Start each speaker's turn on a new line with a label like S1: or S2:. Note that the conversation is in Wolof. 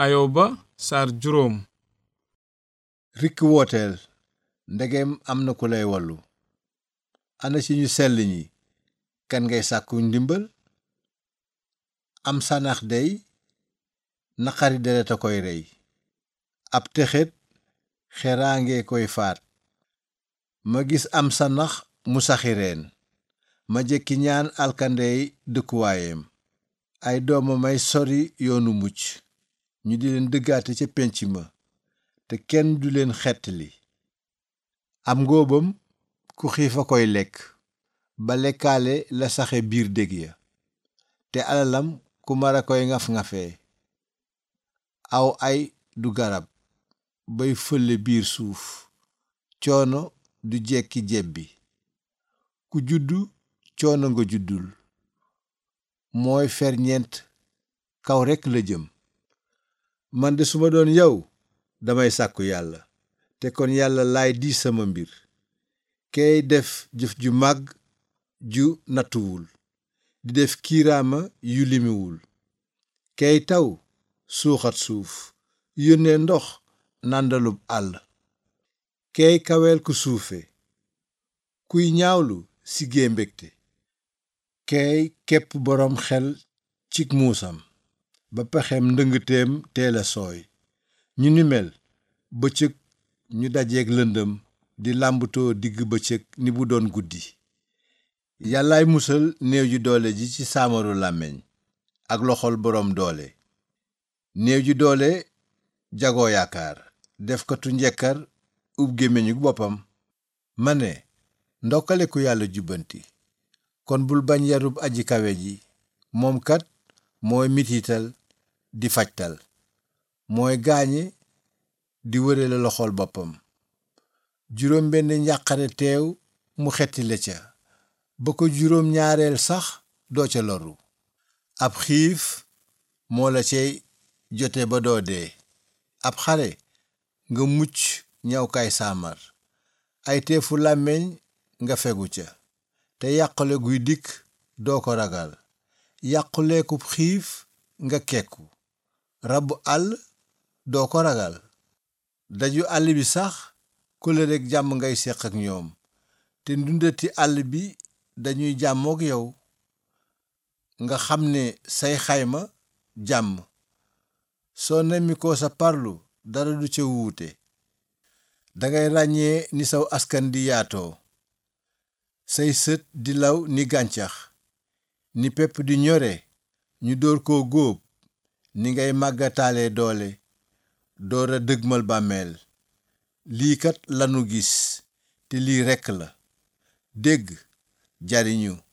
S1: ayoba saar juróom
S2: rikk wooteel ndegem am na ku lay wallu ana ci ñu sell ñi kan ngay sàkku ndimbal am sanax dey naqari deret a koy rey ab texet xeraange koy faat ma gis am sanax mu saxi reen ma jekki ñaan alkandey dëkkuwaayam ay dooma may sori yoonu mucc ñu di leen dëggaate ca pénc ma te kenn du leen xettali am ngóobam ku xiif a koy lekk ba lekkaale la saxe biir dég ya te alalam ku mar a koy ngaf-ngafee aw ay du garab bay fële biir suuf coono du jekki jebbi ku juddu coono nga juddul mooy ferñeent kaw rekk la jëm man de su ma doon yow damay sàkku yàlla te kon yàlla laay di sama mbir kay def jëf ju màgg ju nattuwul di def kiiraama yu limiwul kay taw suuxat suuf yónnee ndox nàndalub àll kay kaweel ku suufe kuy ñaawlu siggee mbégte kay képp boroom xel cig muusam ba pexem ndëngteem teela sooy ñu ni mel bëccëg ñu dajeek lëndëm di làmbutoo digg bëccëg ni bu doon guddi yàllaay musal néew ji doole ji ci saamaru làmmiñ ak loxol boroom doole néew ji doole jagoo yaakaar defkatu njekkar ub gémmiñu boppam ma ne ndokkale ku yàlla jubbanti kon bul bañ yarub aji kawe ji moom kat mooy mitital di fajtal mooy gaañe di wëre la loxol boppam juróom benn njàqare teew mu xetti la ca ba ko juróom ñaareel sax doo ca loru ab xiif moo la cay jote ba doo dee ab xare nga mucc ñawkaay saamar ay teefu làmmeñ nga fegu ca te yàqule guy dikk doo ko ragal yàquleekub xiif nga kekku rabu àll doo ko ragal daju àll bi sax kóllëreek jàmm ngay seq ak ñoom te ndundati àll bi dañuy jàmmook yow nga xam ne say xayma jàmm soo nemmi ko sa parlu dara du ca wuute dangay ràññee ni saw askan di yaatoo say sët di law ni gàncax ni pepp di ñore ñu door ko góob ni ngay màggataale doole doora dëgmal bàmmeel lii kat lanu gis te lii rekk la dégg jariñu